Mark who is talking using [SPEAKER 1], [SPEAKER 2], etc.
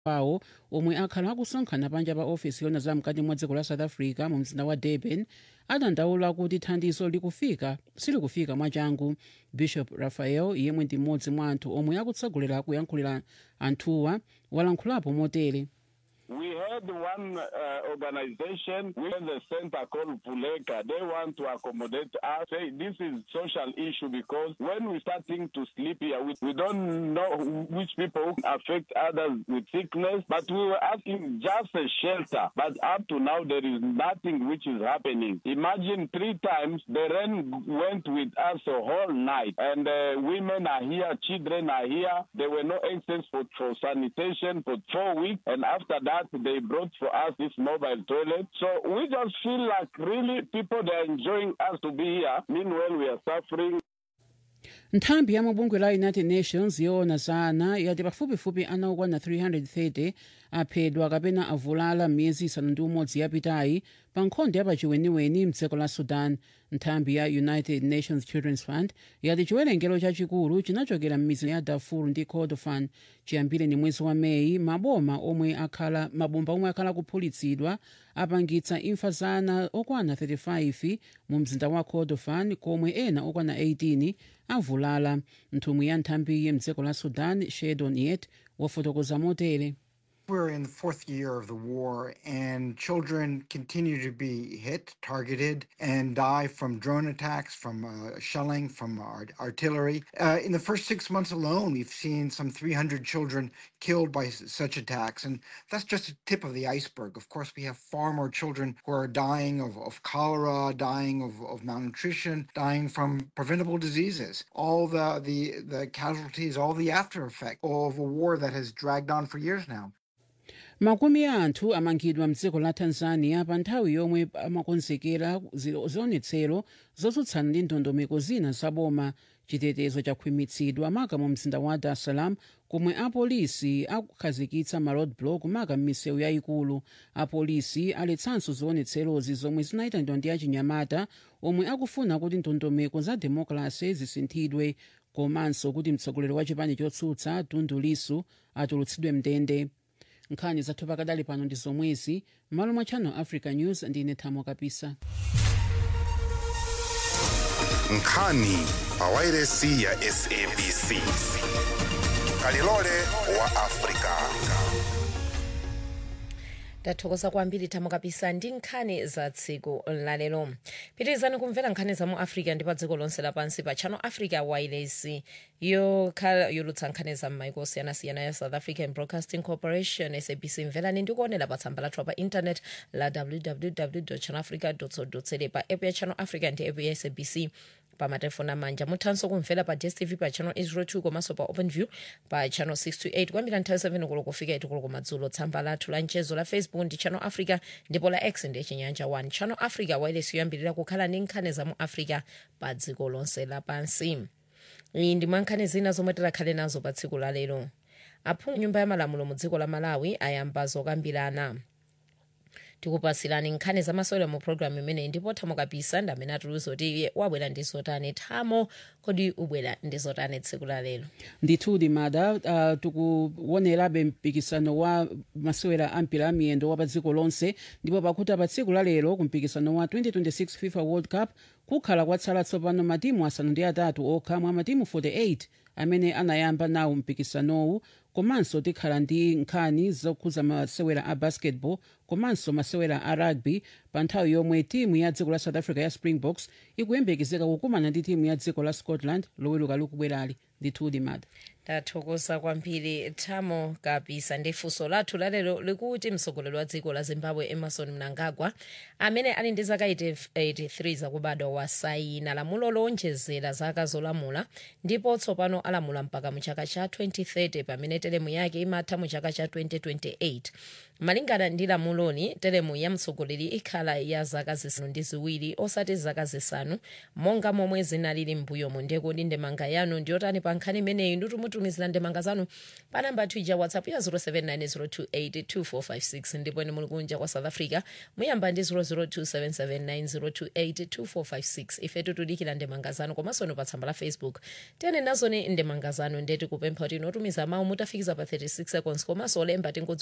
[SPEAKER 1] wawo omwe akhala akusonkhana panja pa ofesi yona zamkati mwa dziko la south africa mu mzinda wa durban adandaula kuti thandizo likufika silikufika mwachangu bishop raphael yemwe ndi mmodzi mwa anthu omwe akutsogolera kuyankhulira anthuwa walankhulapo motere
[SPEAKER 2] We had one uh, organization within the center called Puleka. They want to accommodate us. Say this is social issue because when we starting to sleep here, we, we don't know which people affect others with sickness, but we were asking just a shelter. But up to now, there is nothing which is happening. Imagine three times the rain went with us a whole night, and uh, women are here, children are here. There were no access for, for sanitation for four weeks, and after that, they brought for us this mobile toilet. So we just feel like really people they are enjoying us to be here. Meanwhile, we are suffering.
[SPEAKER 1] nthambi ya mabungwe la united nations yoona za ana yati pafupifupi ana okwana 330 aphedwa kapena avulala m'miyezi isanu ndi umodzi yapitayi pa nkhondo yapachiweniweni mdziko la sudan nthambi ya united nations children's fund yati chiwerengero chachikulu chinachokera m'mizi ya darfur ndi kordofan chiyambire ni mwezi wa meyi maboma omwe akhala mabomba omwe akhala kuphulitsidwa apangitsa imfa za ana okwana 35 mu mzinda wa kordofan komwe ena okwana 18 avulala nthumwi ya nthambiyi mdziko la sudan shedon yet wafotokoza motere
[SPEAKER 3] We're in the fourth year of the war, and children continue to be hit, targeted, and die from drone attacks, from uh, shelling, from art- artillery. Uh, in the first six months alone, we've seen some 300 children killed by s- such attacks, and that's just a tip of the iceberg. Of course, we have far more children who are dying of, of cholera, dying of, of malnutrition, dying from preventable diseases. All the, the, the casualties, all the after effect of a war that has dragged on for years now.
[SPEAKER 1] makumi a anthu amangidwa mdziko la tanzania pa nthawi yomwe amakonzekera zi- zionetsero zotsutsana ndi ndondomeko zina zaboma chitetezo chakhwimitsidwa maka mu mzinda wa dar es salaam komwe apolisi akukhazikitsa ma roadblock maka m'misewu yayikulu apolisi aletsanso zionetserozi zomwe zinayitanidwa ndi achinyamata omwe akufuna kuti ndondomeko za demokrasi zisinthidwe komanso kuti mtsogoleri wa chipani chotsutsa tundu lisu atulutsidwe mndende nkhani zathu pakadali pano ndi zomwezi m'malo mwa channel africa news ndine thamo kapisa
[SPEAKER 4] nkhani pawairesi ya sabc kalilole wa afrika
[SPEAKER 5] tathokoza kwambiri thamo kapisa ndi nkhani za tsiku lalero pitirizani kumvera nkhani za mu africa ndi pa dziko lonse lapansi pa channel africa wireless yokhala yolutsa nkhani za m'maiko osiyanasiyana ya south african broadcasting corporation sabc mverani ndi kuonera pa tsamba lathu pa internet la www channelafrica co za pa app ya channel africa ndi app ya sabc pa matelefoni amanja muthanso kumvera pa dstv pa channel 802 komanso pa openview pa channel 628 kuyambira nthawi 7 kulo kufika 8 kulo kumadzulo tsamba lathu la mchezo la facebook ndi channel africa ndipo la x ndi chinyanja 1 channel africa wireless yoyambirira kukhala ndi nkhani za mu africa pa dziko lonse lapansi iyi ndi mwa nkhani zina zomwe tikhale nazo pa tsiku la lero aphungu nyumba ya malamulo mu dziko la malawi ayamba zokambirana tikupasirani nkhani zamasewera mu programu imeneyi ndipo thamo kapisa ndi amene atuluza kuti iye wabwera ndi zotani thamo kodi ubwera ndi zotani tsiku la lero
[SPEAKER 1] ndithudi mada uh, tikuonerabe mpikisano wa masewera ampira amiyendo wa pa dziko lonse ndipo pakuti pa tsiku la lero ku mpikisano wa 2026 fifa world cup kukhala kwatsala tsopano matimu asanu ndi atatu okha mwa matimu 48 amene anayamba nawo mpikisanowu komanso tikhala ndi nkhani zokhuza masewera a basketball komanso masewera a rugby pa nthawi yomwe timu ya dziko la south africa ya springboks ikuyembekezeka kukumana ndi timu ya dziko la scotland loweruka likubwerali ndithudi mada
[SPEAKER 5] tathokoza kwambiri thamo kapisa ndi funso lathu lalero likuti mtsogoleri wa dziko la zimbabwe emerson mnangagwa amene ali ndi zaka 83 zakubadwa wasayina lamulo lonjezera zaka zolamula ndipo tsopano alamula mpaka mu chaka cha 2030 pamene teremu yake imatha mu chaka cha 2028 malingana ndi lamuloli teremu ya mtsogoleri ikhala ya zaka zisanu ndi ziwiri osati zaka zisanu monga momwe zinalili m'mbuyomu ndekuti ndemanga yanu ndiyotani pa nkhani imeneyi nditumutumizira ndemanga zanu pa namba twitter whatsapp ya 0790282456 ndipo ine muli kunja kwa south africa muyamba ndi 0027790282456 ife tikudikira ndemanga zanu komanso ino pa tsamba la facebook tene nazoni ndemanga zanu ndeti kupempha kuti inotumiza mawu mutafikiza pa 36 seconds komanso olemba tingodzi